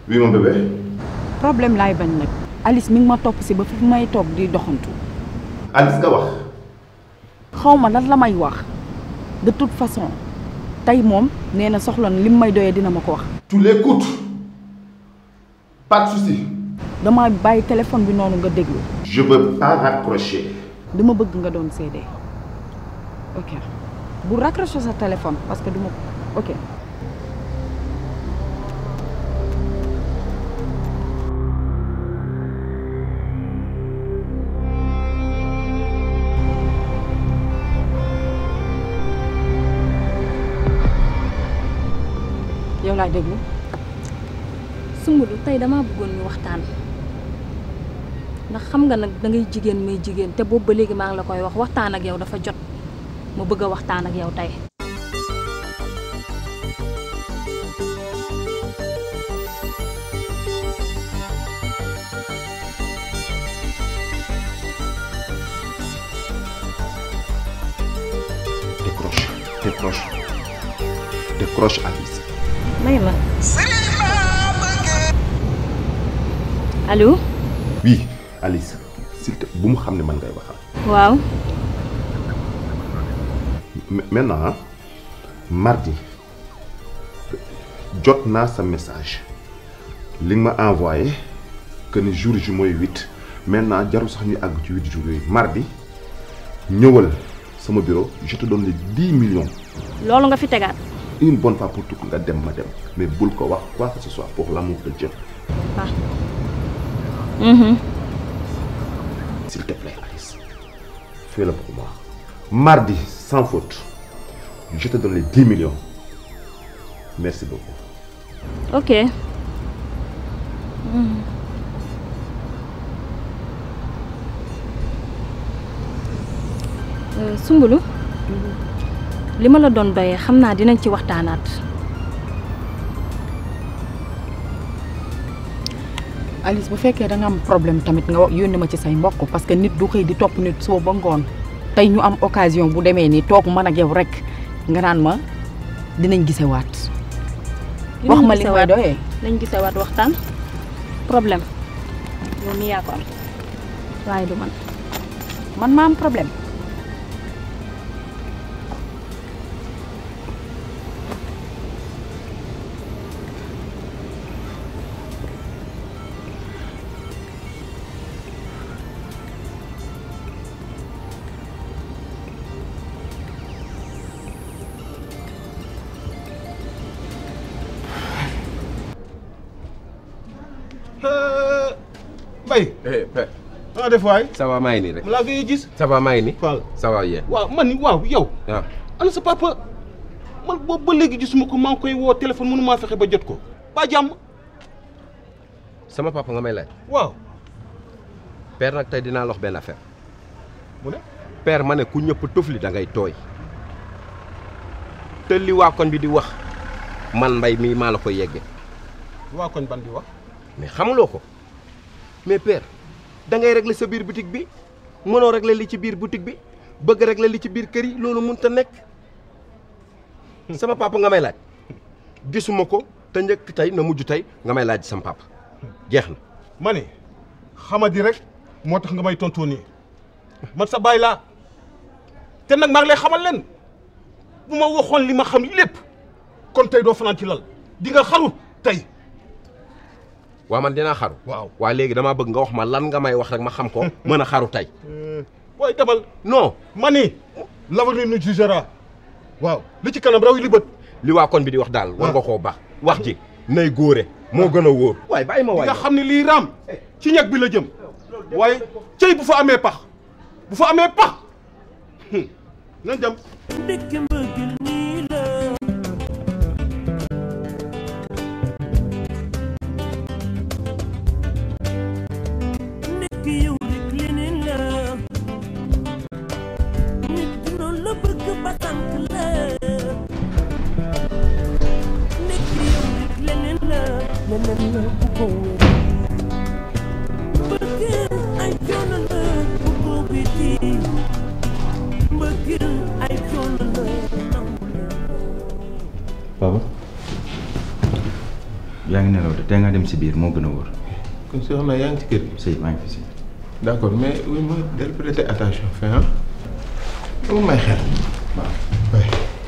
oui mon bébé. problème laay bañ nag Alice mi ngi ma topp si ba fi may toog di doxantu Alice nga wax. xaw ma lan la may wax de toute façon tey moom nee na soxla na lim may doyee dina ma ko wax tu l'écoutes. pas de souci. dama bàyyi téléphone bi noonu nga déglu je veux pas raccrocher. dama bëgg nga doon seede ok bu raccrocher sa téléphone parce que duma ok yow laay déglu Sumbulu tey damaa bëggoon ñu waxtaan ndax xam nga nag da ngay jigéen may jigéen te boobu ba léegi maa ngi la koy wax waxtaan ak yow dafa jot ma bëgg a waxtaan ak yow tey. décroche décroche décroche Alice. may ma. allo. oui Alice s'il te bu mu xam ne man ngay waxal. waaw. Ma- maintenant ah mardi jot naa sa message li nga ma envoyé que ni jour ji mooy huit maintenant jarul sax ñu àgg ci huit jours yooyu mardi ñëwal sama bureau je te donne les dix millions loolu nga fi tegaat. une bonne fois pour toutes nga dem ma dem mais bul ko wax quoi que ce soit pour l'amour de Dieu waaw. Mhm. s'il te plaît Alice fais-le pour moi mardi sans faute je te donne les dix millions merci beaucoup ok. Mhm. Euh, Sumbulu li ma la doon doyee xam naa dinañ ci waxtaanaat. Alice bu fekkee da nga am problème tamit nga wax yónni ma ci say mbokk parce que nit du xëy di topp nit suba ba ngoon tey ñu am occasion bu demee nii toog man ak yow rek nga naan ma dinañ gisewaat wax ma li may doyee nañ gisewaat waxtaan problème yow mi yaa ko am waaye du man man ma am problème Mbaye. eh père. ah def waay. ça va maa ngi nii rek. mu laa koy gis. ça va maa ngi nii. Fall. ça va yéen. waaw man waaw yow. waaw. ana sa papa man boobu ba léegi gisuma ko maa ngi koy woo téléphone mënu maa fexe ba jot ko. ba jàmm. sama papa nga may laaj. waaw. père nag tey dinaa la wax benn affaire. mu ne. père ma ne ku ñëpp tufli da ngay tooy. te li waa koñ bi di wax man mbay mii maa la ko yeggee. waa koñ ban di wax. mais xamuloo ko mais père da ngay régler sa biir boutique bi mënoo régler li ci biir boutique bi bëgg régler li ci biir kër yi loolu mënut a nekk sama papa nga may laaj gisuma ko te njëkk tey na mujj tey nga may laaj sama papa jeex na. ma ne xamadi rek moo tax nga may tontoo nii man sa baay laa te nag maa ngi lay xamal leen bu ma waxoon li ma xam lépp kon tey doo fanaan ci lal di nga xaru tey. waa man dinaa xaru. waaw waa léegi damaa bëgg nga wax ma lan nga may wax rek ma xam ko mën a xaru tey. waaye demal. non ma ni l'avenir nous jugera waaw li ci kanam raw yi li bët. li waa koñ bi di wax daal war nga koo baax wax ji nay góore moo gën a wóor. waaye bàyyi ma di waay nga xam ne lii raam ci ñag bi la jëm waaye cëy bu fa amee pax bu fa amee pax nañ dem. yaa ngi nelaw de tey nga dem si biir moo gën a wóor kon soxna yaa ngi ci kër gi. sëy maa ngi fi si d'accord mais oui ma del prêter attention fin ah. dama may xel. waaw oui.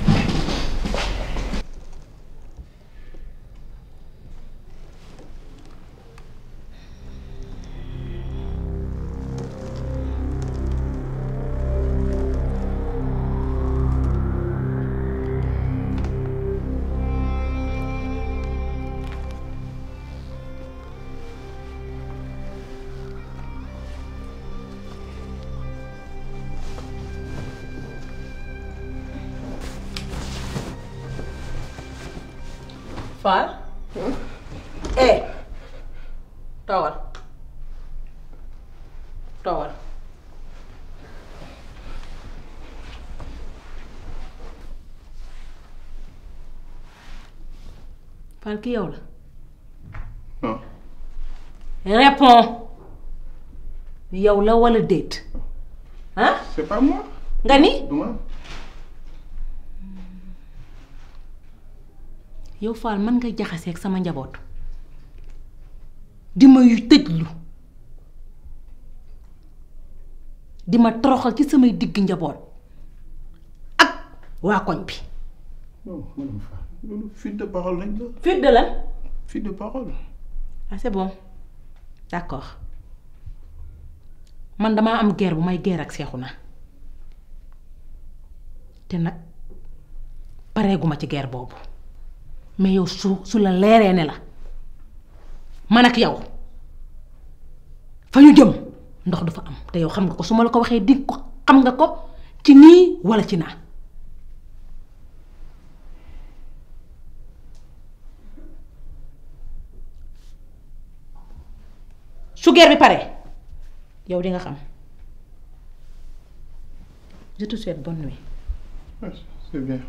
Fall. eh toogal toogal. Fall ki yow la. non réponds yow la wala déet ah c'est pas moi. nga ni. du ma. yow Fall mën nga jaxaseeg sama njaboot di ma yu tëjlu di ma toroxal ci samay digg njaboot ak waa koñ bi. non madame Fall loolu fuite de parole lañ la. fuite de lan. fuite de parole. ah c'est bon d'accord man damaa am guerre bu may guerre ak Seexuna te nag pareeguma ci guerre boobu mais yow su su la leeree ne la man ak yow fa ñu jëm ndox du fa am te yow xam nga ko su ma la ko waxee di ko xam nga ko ci nii walla ci naa su guerre bi pare yow di nga xam je te souhaite bonne nuit. Ouais, c'est bien.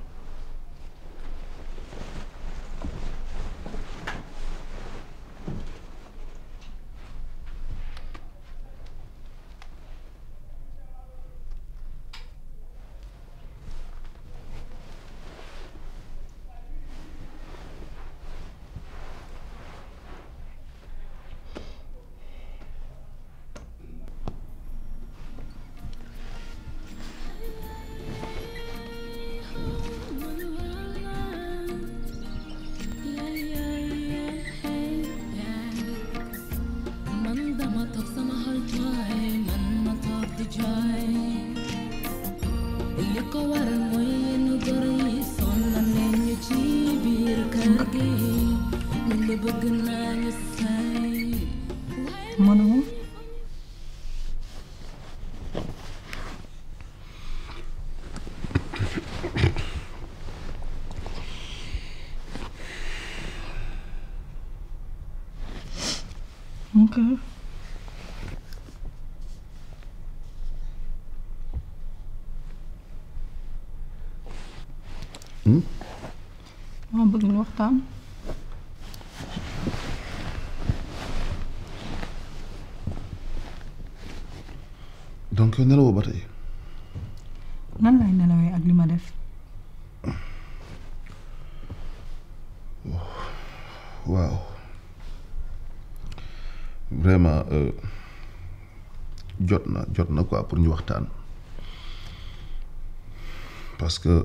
man dama toog sama xol tooy man ma toog di jooy li ko waral mooy yenn góor yi sonal nañ ñu ci biir kër gi ñu ngi bëgg naa ñu say mënuma ok maa bëgg ñu waxtaan donc yow nelawoo ba tey nan lay nelawee ak li ma def waaw vraiment euh, jot na jot na quoi pour ñu waxtaan parce que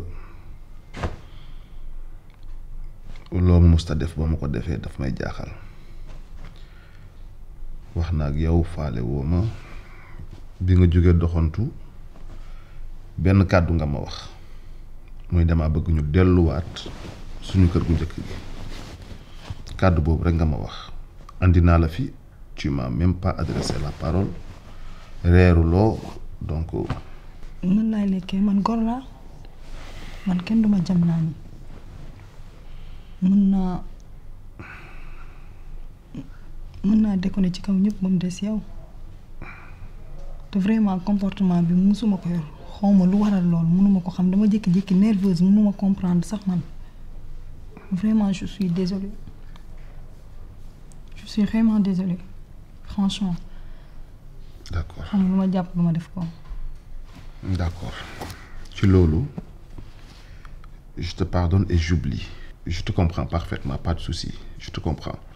loo ma musta def ba ma ko defee daf may jaaxal wax na ak yow faale woo ma bi nga jógee doxantu benn kàddu nga ma wax muy dama bëgg ñu delluwaat suñu kër gu njëkk gi kàddu boobu rek nga ma wax andi naa la fi tu m'as même pas adressé la parole reeruloo donc nan laay lekkee man gor laa man kenn duma jam naa ni mën naa mën naa déconner ci kaw ñëpp ba mu des yow te vraiment comportement bi musuma ko yor xawma lu waral lool mënuma ko xam dama jékki-jékki nerveuse mënuma comprendre sax man vraiment je suis désolée je suis vraiment désolée franchement d'accord xam lu ma jàpp lu ma def ko d'accord ci loolu je te pardonne et j'oublie je te comprends parfaitement pas de souci je te comprends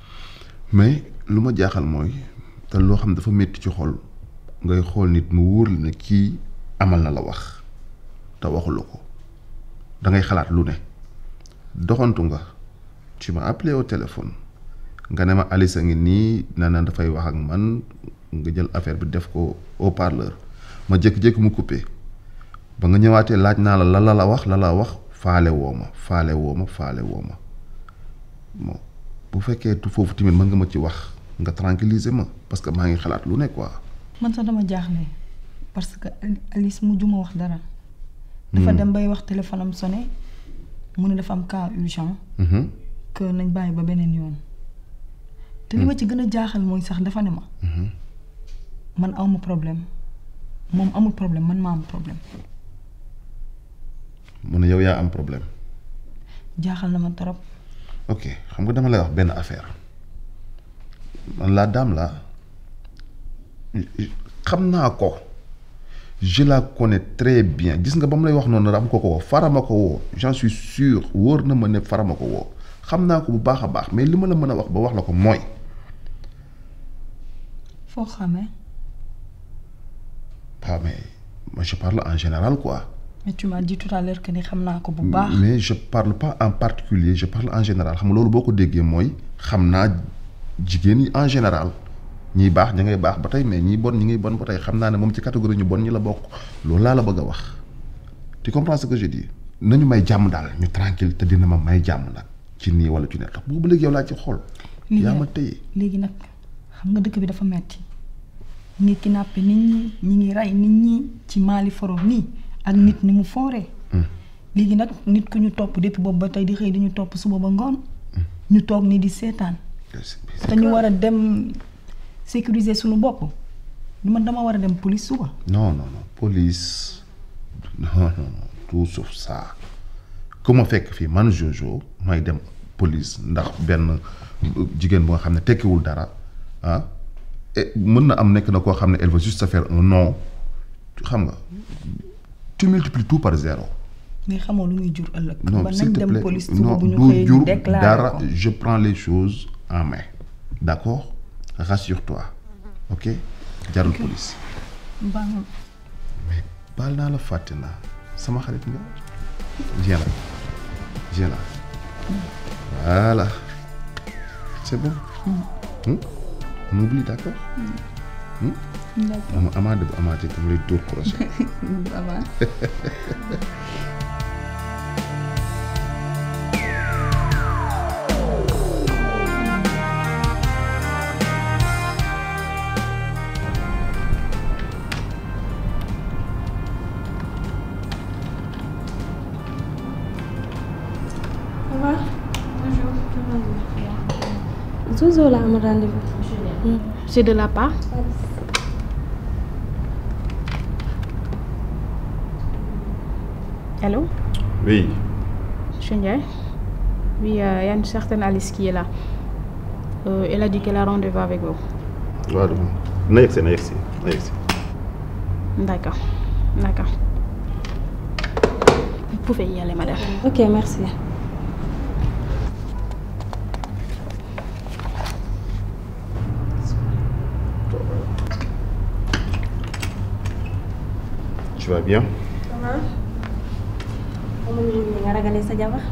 mais lu ma jaaxal mooy te loo xam dafa métti ci xol ngay xool nit mu wóor la ne kii amal na la wax te waxula ko da ngay xalaat lu ne doxantu nga tu m'as appelé au téléphone nga ne ma Alice a ngi nii na na dafay wax ak man nga jël affaire bi def ko au parleur ma jékki-jékki mu coupé ba nga ñëwaatee laaj naa la la la la wax la la wax faale woo ma faale woo ma faale woo ma bon bu fekkee tu foofu tamit mën nga ma ci wax nga tranquilliser ma parce que maa ngi xalaat lu ne quoi. man sax dama jaaxle parce que Alice mu juma wax dara. dafa dem bay wax téléphone am sonné mu ne dafa am cas urgent. que nañ bàyyi ba beneen yoon. te li ma ci gën a jaaxal mooy sax dafa ne ma. man awma problème moom amul problème man maa am problème. mu ne yow yaa am problème. jaaxal na ma trop. ok xam nga dama lay wax benn affaire man la dame là xam naa ko je la connais très bien gis nga ba mu lay wax noonu am ko ko woo farama ko woo j'en suis sûr wóor na ma ne farama ko woo xam naa ko bu baax a baax mais li ma la mën a wax ba wax la ko mooy. foo xamee. pas mais moi je parle en général quoi. mais tu m'as dit tout à l'heure que ni xam naa ko bu baax. mais je parle pas en particulier je parle en général xam nga loolu boo ko déggee mooy xam naa jigéen ñi en général ñiy baax ña ngay baax ba tey mais ñiy bon ñi ngay bon ba tey xam naa ne moom ci catégorie ñu bon ñi la bokk loolu laa la bëgg a wax tu comprends ce que je dis nañu may jàmm daal ñu tranquille te dina ma may jàmm nag ci nii wala ci ne tax boobu léegi yow laa ci xool. yaa ma téye léegi nag xam nga dëkk bi dafa metti ñi kidnappé nit ñi ñi ngi rey nit ñi ci Mali foro nii ak nit ni mu fooree. léegi nag nit ku ñu topp depuis boobu ba tey di xëy di ñu topp suba ba ngoon. ñu toog nii di seetaan. te ñu war a dem sécuriser suñu bopp. man dama war a dem police suba. non non non police non non non tout sauf ça ku ma fekk fii man Jojo may dem police ndax benn jigéen bu nga xam ne tekkiwul dara ah et mën na am nekk na koo xam ne elle veut juste se faire un nom xam nga tu multiplies tout par zéro. mais xamoo lu muy jur ëllëg. non ba s'il nañ te dem plaît police suba non bu ñu du xëyee jur ñu déclaré dara ko. je prends les choses en main d'accord rassure-toi ok jarul police baax na. mais baal naa la fàtte naa sama xarit nga viens là viens là voilà c'est bon Hmm? on oublie d'accord Hmm? d'accord ama amaade bu amaatee dama lay dóor crochet avant. Ça va Bonjour. Zozo la am rendez-vous. C'est de la part Allô oui Monsieur Ndiaye Oui, euh, il y a une certaine Alice qui est là. Euh, elle a dit qu'elle a rendez-vous avec vous. waaw na yegsi na yegsi na yegsi D'accord. D'accord. Vous pouvez y aller, madame. Ok, merci. tu vas bien amuñu woon nga ragalee sa jabar.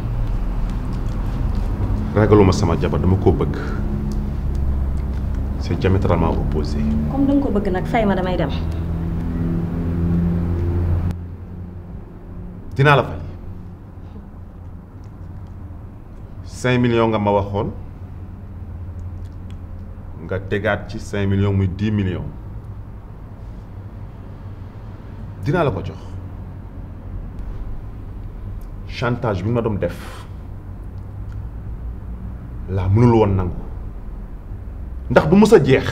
ragaluma sama jabar dama koo bëgg c'est diamétralement opposé comme da nga ko bëgg nag fay ma damay dem. dinaa la fay cinq millions nga ma waxoon nga tegaat ci cinq millions muy dix millions dinaa la ko jox chantage bi nga ma doon def laa mënul woon nangu ndax du mës a jeex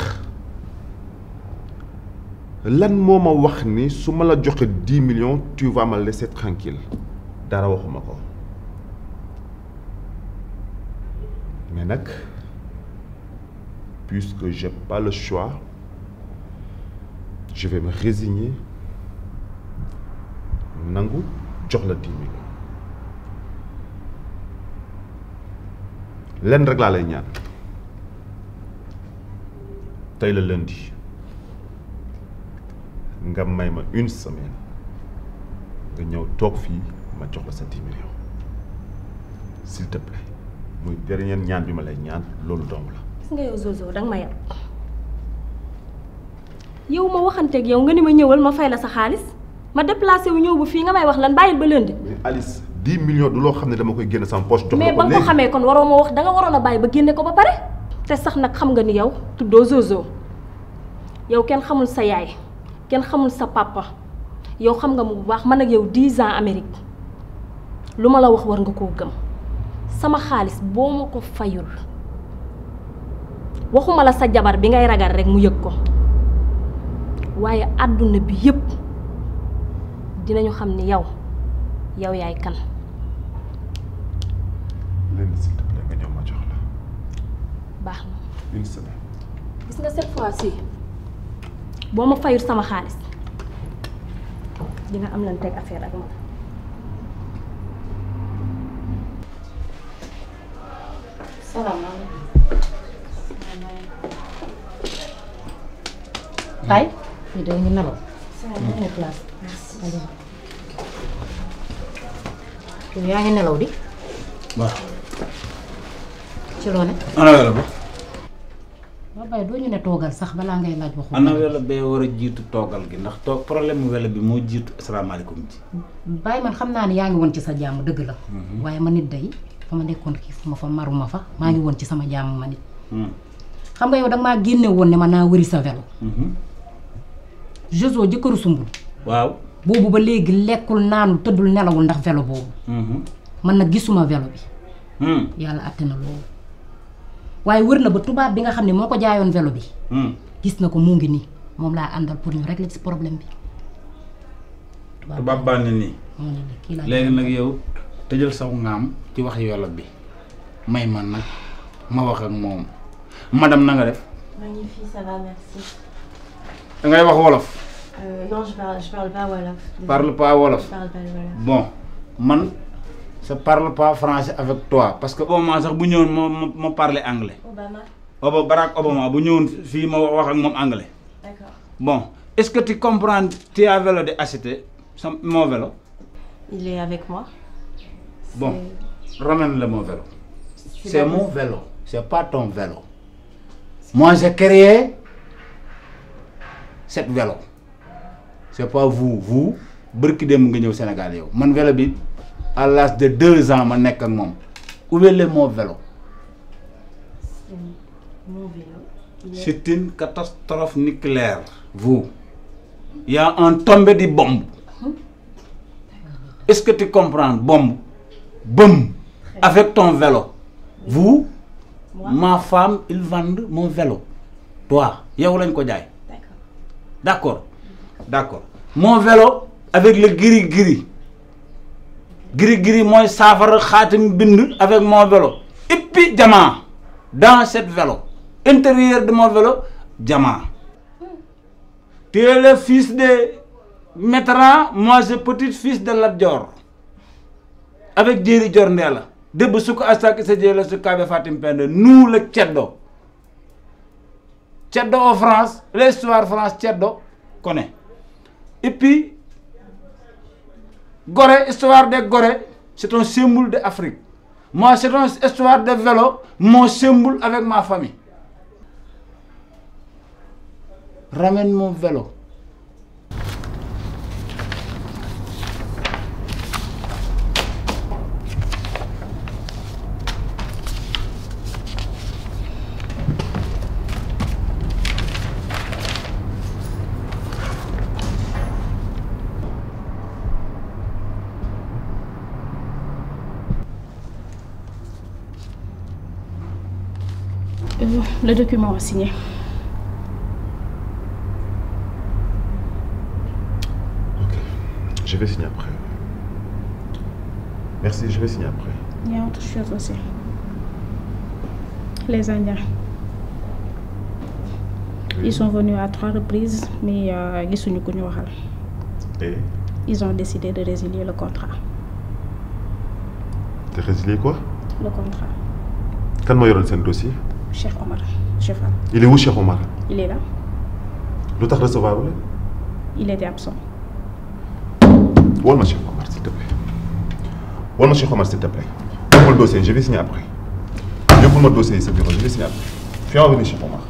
lan moo ma wax ni su ma la joxe dix millions tu vas me laisser tranquille dara waxuma ko mais nag puisque j'ai pas le choix je vais me résigner nangu jox la dix millions lenn rek laa lay ñaan tey la lundi nga may ma une semaine nga ñëw toog fii ma jox la sa dix millions s'il te plaît muy dernier ñaan bi ma lay ñaan loolu dong la. gis nga yow Zozo danga ma yab yow ma waxanteeg yow nga ni ma ñëwal ma fay la sa xaalis ma déplacé wu ñëw bu fii nga may wax lan bàyyil ba lundi. mais Alice dix millions du loo xam ne dama koy génne sama poche. jox mais la ba ko nga ko léegi xamee kon waroo ma wax danga waroon a bàyyi ba génne ko ba pare te sax nag xam nga ni yow tuddoo Zozo yow kenn xamul sa yaay kenn xamul sa papa yow xam nga mu bu baax man ak yow 10 ans Amérique lu ma la wax war nga koo gëm sama xaalis boo ma ko fayul waxuma la sa jabar bi ngay ragal rek mu yëg ko waaye àdduna bi yépp dinañu xam ni yow yow yaay kan lundi s'il te plaît nga ñëw ma jox la baax na une semaine. gis nga cette fois-ci boo ma fayul sama xaalis di nga am lan teg affaire ak man salaamaaleykum. Tay ñu de ngi nelaw. salaamaaleykum place. yow yaa ngi nelaw di waaw. ci loo ne. ana welo ba. waaw bay doo ñu ne toogal sax balaa ngay laaj waxu. ana welo bee war a jiitu toogal gi ndax toog problème mu welo bi moo jiitu asalaamaaleykum ji. bàyyi man xam naa ne yaa ngi woon ci sa jàmm dëgg la. waaye ma nit day fa ma nekkoon xiif ma fa maruma fa maa ngi woon ci sama jàmm ma nit. xam nga yow danga maa génne woon ne ma naa wëri sa vélo. Joso jëkkëru sumbul. waaw. boobu ba léegi lekkul naanul tëddul nelawul ndax vélo boobu. man nag gisuma vélo bi. yàlla àtte na loolu. waaye wër na ba tubaab bi nga xam ne moo ko jaayoon vélo bi. gis na ko mu ngi nii moom laa àndal pour ñu régler ci problème bi. tubaab baa ne nii. moo ne nii kii laa léegi nag yow tëjal saw ngaam ci wax yoola bi may man nag ma wax ak moom madame na nga def. Magnifique, ça va, merci. da ngay wax wolof. Euh, non, je parle, je parle pas Wolof. désolée. parle pas wolof. Je parle pas le Wolof. bon man je parle pas français avec toi parce que Obama sax bu ñëwoon ma ma ma parler anglais. Obama Oba Barack Obama bu ñëwoon fii ma wax ak moom anglais. D'accord. bon est-ce que tu comprends tu as vélo de acheter sa mon vélo. Il est avec moi. bon ramène-le mon vélo. C'est c'est pas mon possible. vélo c'est pas ton vélo. moi j'ai créé cette vélo c'est pas vous vous bërki dem nga ñëw Sénégal yow man vélo bi à l'âge de deux ans ma nekk ak moom où est le mon vélo C'est mon vélo. Il est- c'est une catastrophe nucléaire vous il y a un tombé de bombe est-ce que tu comprends bombe boum avec ton vélo vous ma femme ils vendent mon vélo toi yow lañ ko jaay d'accord d'accord mon vélo avec le gris gris gris gris mooy saafara xaatim bind avec mon vélo et puis diamant dans cette vélo intérieur de mon vélo diamant tu es le fils de Métran moi je petit fils de Lat Dior avec Jéeri Dior Ndeela dëbb su ko astak sa jee la su kaabe Fatim Pende nous le ceddo ceddo en France l'histoire France ceddo connaît et puis Gorée histoire de Gorée c'est un symbole de Afrique moi c'est une histoire de vélo mon symbole avec ma famille ramène mon vélo Euh, le document à signer. Je vais signer après. Merci, je vais signer après. Il y a autre chose aussi. Les Indiens. Ils sont venus à trois reprises, mais euh, gisuñu ku ñu waxal. Et Ils ont décidé de résilier le contrat. t'as résilié quoi Le contrat. Kan moo yoroon seen dossier Cheikh Omar, Cheikh Fall. Il est où Cheikh Omar Il est là. lu tax recevoir wu Il était absent. leen wol ma Cheikh Omar s'il te plaît wol ma Cheikh Omar s'il te plaît yóbbul le dossier je vais signer après yóbbul ma dossier yi sa bureau je vais signer après fais-moi venir Cheikh Omar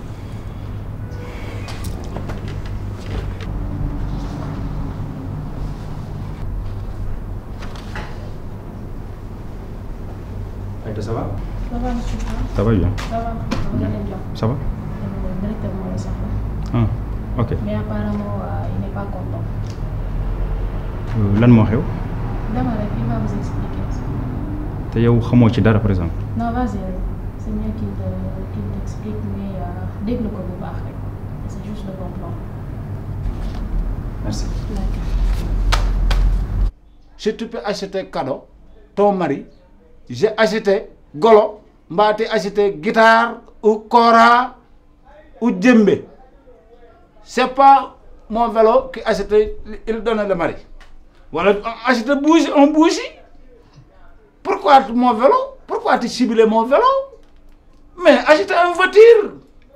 Aïda, ça va Ça va, monsieur Ça va bien. Ça va, vous allez bien. Ça va Le directeur m'a laissé ah ok Mais apparemment, euh, il n'est pas content. Euh, lan moo xew Dama rek, il va vous expliquer. te yow xamoo ci dara par exemple. Non, vas-y, c'est mieux qu'il te- qu'il t'explique, mais euh, déglu ko bu baax rek. C'est juste le bon plan. Merci. si tu peux acheter cadeau ton mari j'ai acheté golo mbaa te acheté guitare ou kora ou djembé c'est pas mon vélo qui acheté il donne le mari voilà acheter bougie un bougie pourquoi mon vélo pourquoi tu ciblé mon vélo mais acheter une voiture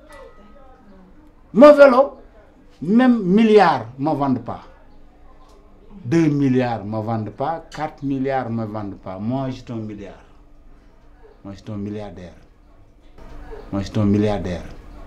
mon vélo même milliard ne vendent pas 2 milliards ne me vendent pas, 4 milliards ne me vendent pas. Moi, je suis un milliard. Moi, je suis un milliardaire. Moi, je suis un milliardaire.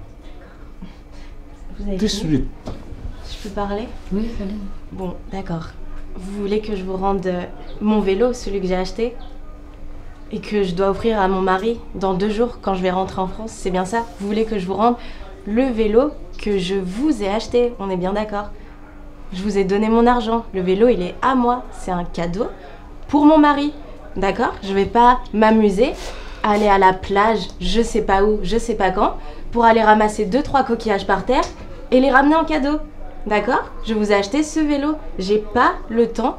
Vous avez Tout de fini suite. Je peux parler Oui, allez. Bon, d'accord. Vous voulez que je vous rende euh, mon vélo, celui que j'ai acheté Et que je dois offrir à mon mari dans deux jours quand je vais rentrer en France C'est bien ça Vous voulez que je vous rende le vélo que je vous ai acheté On est bien d'accord Je vous ai donné mon argent. Le vélo, il est à moi. C'est un cadeau pour mon mari. D'accord Je vais pas m'amuser à aller à la plage, je sais pas où, je sais pas quand, pour aller ramasser deux trois coquillages par terre et les ramener en cadeau. D'accord Je vous ai acheté ce vélo. J'ai pas le temps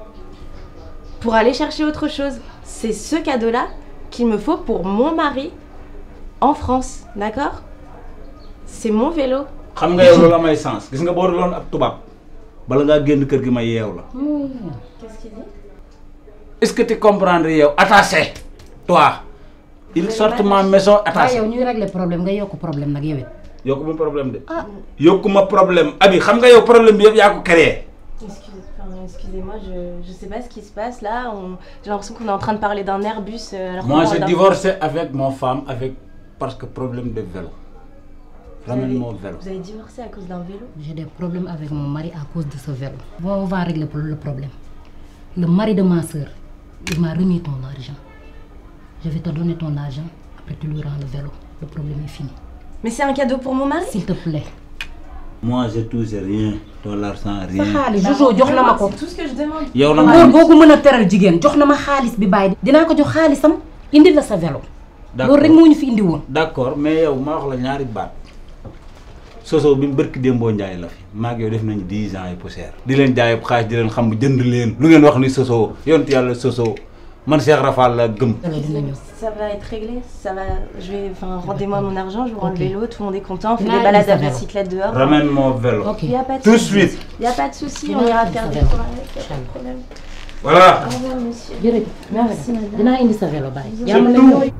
pour aller chercher autre chose. C'est ce cadeau-là qu'il me faut pour mon mari en France. D'accord C'est mon vélo. xam nga yow loolu amay sens gis nga boo doon ab tubaab bala ngaa génn kër gi ma yeew la Qu'est-ce qu'il dit est-ce que tu comprends yow attaché toi il sort ma maison waaye attaché yow ñuy régler problème nga yokk problème nag yow it. yokku ma problème de yokku ma problème abi xam nga yow problème bi yëpp yaa ko créé Excuse- enfin, Excusez-moi, je, je sais pas ce qui se passe là. On- J'ai l'impression qu'on est en train de parler d'un Airbus. euh, alors qu'on moi parle j'ai d'un- divorcé avec mon femme avec parce que problème de vélo Vous avez- ramène mon vélo Vous avez divorcé à cause d'un vélo J'ai des problèmes avec mon mari à cause de ce vélo. Bon, on va régler le problème. Le mari de ma soeur, il m'a remis ton argent. Je vais te donner ton argent, après tu lui rends le vélo. Le problème est fini. Mais c'est un cadeau pour mon mari S'il te plaît. moi je touche rien dans l'argent sa rien xaalis Jojo jox na ma ko. C'est tout ce que je demande. yow nag góor boo ko mën a teral jigéen jox na ma xaalis bi bàyyi. dinaa ko jox xaalisam indi la sa vélo. D'accord. loolu rek moo ñu fi indi woon. d'accord mais yow ma wax la ñaari baat soso bi mu bërki démboo njaay la fi maag yow def nañu dix ans yi poussière di leen jaay xaalis di leen xam jënd leen lu ngeen wax ni soso yonent yàlla soso man Cheikh Rafal la gëm Ça va être réglé. Ça va. Je vais. Enfin, rendez-moi mon argent. Je vous rends Ok. le vélo. Tout le monde est content. On fait Là, des balades il à s'appelle. bicyclette dehors. ramène mon vélo Ok. Il y a pas de Tout de souci. suite. Il y a pas de souci. Là, On ira il faire des s'appelle. cours avec. Y a pas de problème. voilà Au revoir, monsieur. jërëjëf Merci, madame. dinaa indi sa vélo bàyyi. C'est yaa ma tout. leen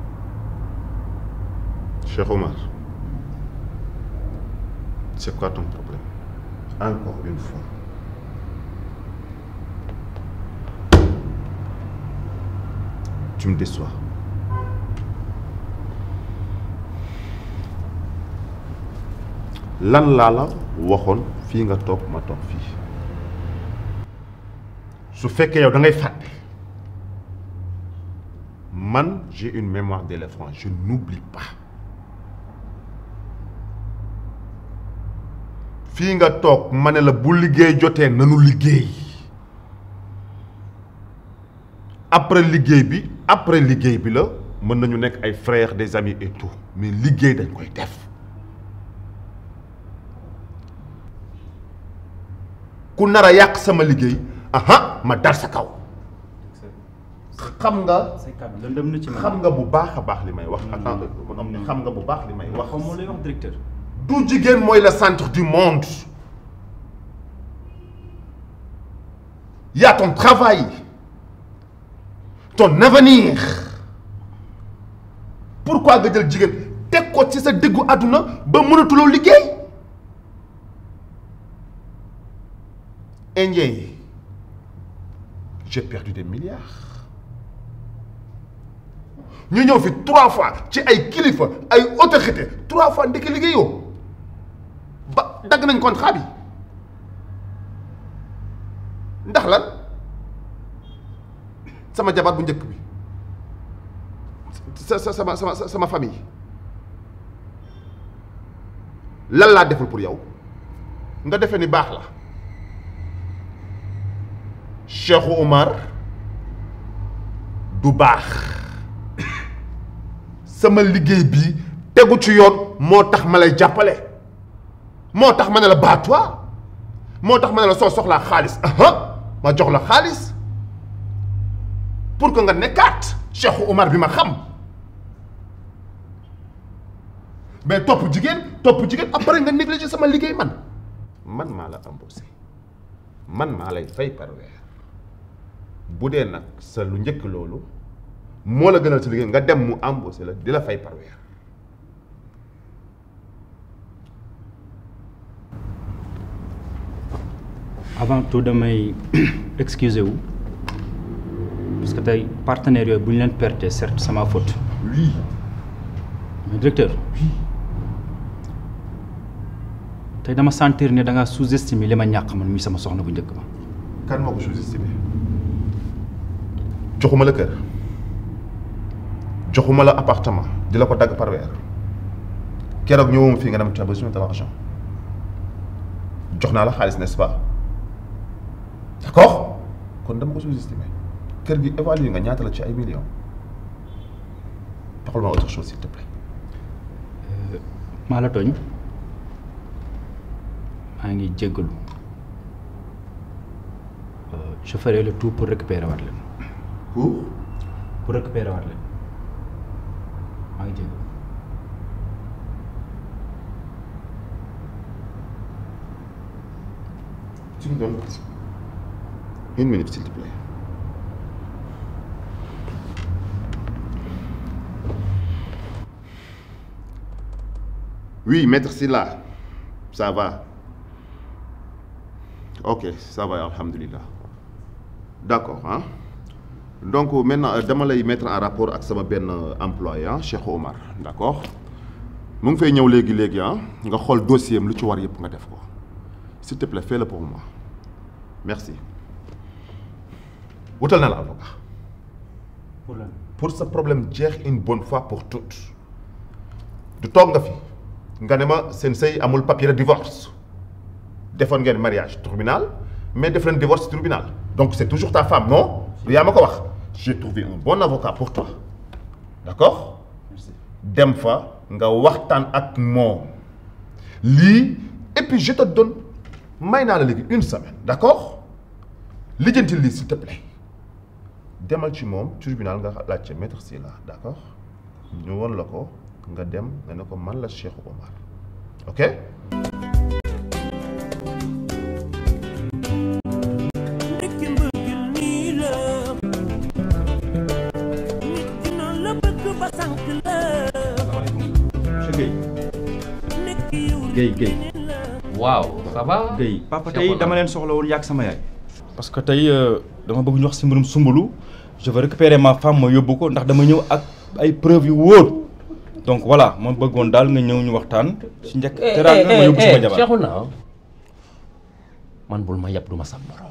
Cheikh Omar, c'est quoi ton problème Encore une fois. Tu me déçois. lan laa la waxoon fii nga toog ma toog fii su fekkee yow da ngay fàtte man j'ai une mémoire d'éléphant je n'oublie pas fii nga toog ma ne la bu liggéey jotee nanu liggéey après liggéey bi après liggéey bi la mën nañu nekk ay frères des amis et tout mais liggéey dañ koy def ku nar a yàq sama liggéey aha ma dar sa kaw xam nga say kàddu lëndëm na ci man. xam nga bu baax a baax li may wax attends xam nga bu baax li may wax xaw ma lay wax directeur. du jigéen mooy le centre du monde y a ton travail ton avenir pourquoi nga jël jigéen teg ko ci sa diggu àdduna ba mënatuloo liggéey indien yi j'ai perdu des milliards ñu ñëw fi trois fois ci ay kilifa ay autorité trois fois ndekki liggéeyoo ba dagg nañ contrat bi ndax lan sama jabar bu njëkk bi sa sa sama sama sama famille lan laa deful pour yow nga defee ni baax la Cheikh Oumar du baax sama liggéey bii tegu ci yoon moo tax ma lay jàppale moo tax ma ne la baat-toi moo tax ma ne la soo soxlaa xaalis aha ma jox la xaalis pour que nga nekkaat Cheikh Oumar bi ma xam mais topp jigéen topp jigéen après nga négligé sama liggéey man man maa la embauché man maa lay fay par weer bu dee nag sa lu njëkk loolu moo la gënal sa liggéey nga dem mu embauché la di la fay par weer avant tout damay excusé wu parce que tey partenaires yooyu bu ñu leen perte certes c'est ma faute. oui. mais directeur. oui. tey dama sentir ne da ngaa sous-estimé li ma ñàkk man muy sama soxna bu njëkk ba. kan moo ko sous-estimé joxuma la kër joxuma la appartement di la ko dagg par weer keroog ñëwuma fii nga dem tu as besoin de l'argent jox naa la xaalis n'est-ce pas d'accord kon dama ko sous-estimé kër gi évalué nga ñaata la ci ay millions taxul ma autre chose s'il te plaît. maa la tooñ maa ngi jéggalu je ferai le tout pour récupérer waat leen. pour. pour récupérer waat leen maa ngi jéggalu. tu me donnes une minute s'il te plaît. Oui, maître Silla, ça va. Ok, ça va, alhamdulillah. D'accord, hein. Donc maintenant, dama lay mettre en rapport ak sama benn employé ah Cheikh Omar d'accord mu ngi fay ñëw léegi léegi ah nga xool dossier am lu ci war yëpp nga def ko s'il te plaît fais-le pour moi merci. wutal na la avocat. pour lan pour sa problème jeex une bonne fois pour toutes du toog nga fi. nga ne ma seen sëy amul papier de divorce defoon ngeen mariage tribunal mais def leen divorce tribunal donc c'est toujours ta femme non yaa ma ko wax j'ai trouvé un bon avocat pour toi d'accord dem fa nga waxtaan ak moom lii et puis je te donne may naa la léegi une semaine d'accord lijjanti lii s'il te plaît demal ci moom tribunal nga laajte maître Sylla d'accord ñu won la ko nga dem nga ne ko man la Cheikh Omar ok Guèye Guèye. waaw ça va. Guèye papa tey dama leen soxla woon yàgg sama yaay. parce que tey dama bëgg ñu wax si mbirum sumbulu je veux récupérer ma femme ma yóbbu ko ndax dama ñëw ak ay preuves yu wóor donc voilà ma bëggoon daal nga ñëw ñu waxtaan. si njëkk teraanga ma yóbbu sama jabar Cheikhouna man bul ma yab du ma sam morom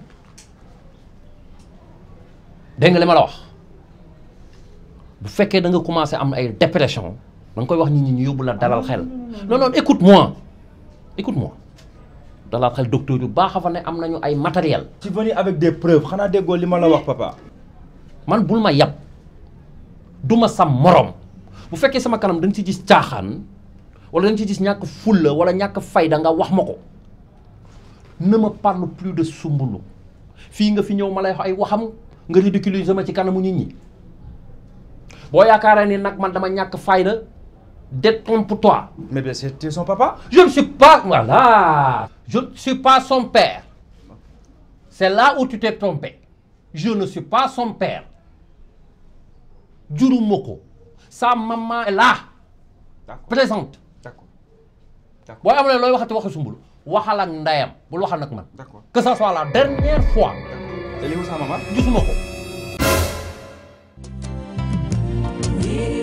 dégg nga li ma la wax bu fekkee da nga commencé am ay dépression da nga koy wax nit ñi ñu yóbbu la dalal xel non non écoute-moi écoute-moi dalal xel docteur yu baax a fa ne am nañu ay matériel ci venu avec des preuves xanaa déggoo li ma la wax papa. man bul ma yab du ma sam morom bu fekkee sama kanam da nga ci gis caaxaan wala da nga ci gis ñàkk fulla wala ñàkk fayda nga wax ma ko ne me parle plus de sumbulu fii nga fi ñëw ma lay wax ay waxam nga ridiculiser sama ci kanamu nit ñi boo yaakaaree ni nag man dama ñàkk fayda détrompe-toi. mais bien c'était son papa. je ne suis pas voilà je ne suis pas son père c'est là où tu t'es trompé je ne suis pas son père juruma ko sa maman est là plaisante d'accord boo amulee looy waxati waxi sumbul waxal ak ndeyam bul waxal nag man d'accord que ça soit la dernière fois te lii sa maman gisuma ko Yeah.